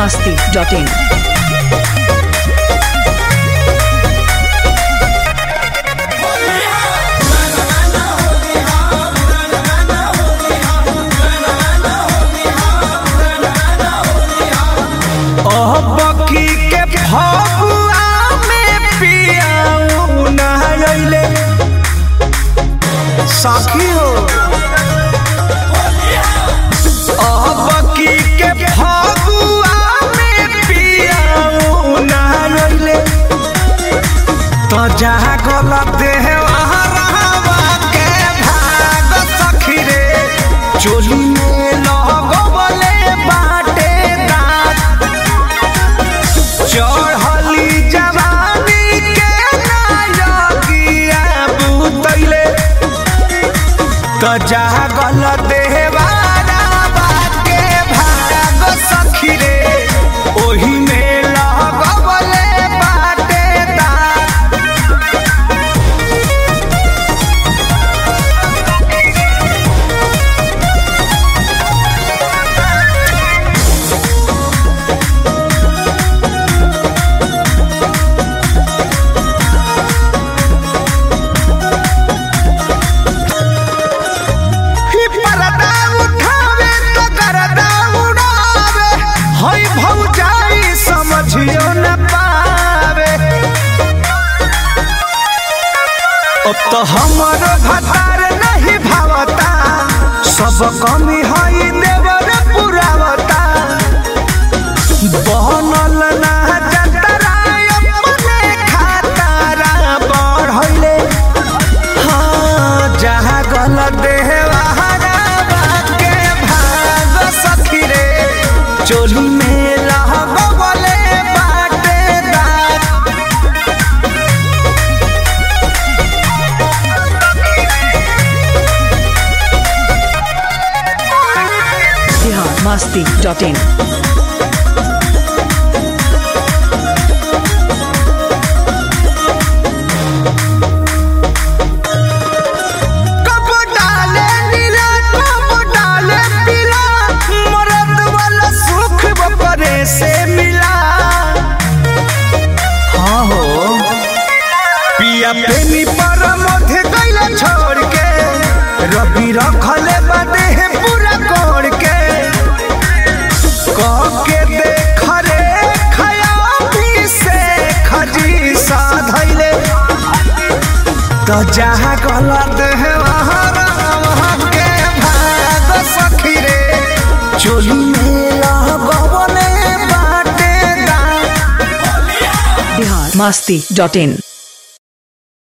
masti.in. बकी के फगुआ में पियाऊ नहाइले साखी हो बकी के फगुआ में पियाऊ नहाइले तो जहाँ गलत है वहाँ रहवा के भाग सखी रे चोली में लगवले बाटे दांत चढ़ली जवानी के नायकिया बुतैले त जागल देवारा बाके भाग सखी रे ओही में लगवले बाटे दांत ही पर्दा उठावे तो गर्दा उड़ावे हई भौजाई समझियो न पावे अब तो हमर भतार नहीं भावता सब कमी हई देवर पुरावता बनल ना जतरा अपने खातारा बढ़ले हाँ, जहाँ गलत देहवारा बाके भाग सखी रे चोली में रहबले बाटे दाग Bihar masti.in. कब डाले नीला कब डाले पीला मरद वाला सुख बपरे से मिला हाँ हो पिया प्रेमी पर मोधे कैला छोड़ के रवि रखले बदे है पूरा कोड़ के कह के देख रे खयाबी से खजी साधैले तो जहाँ गलत है वहाँ वहाँ के भाग सखी रे चोली में लगवले बाटे दांत Bihar masti.in.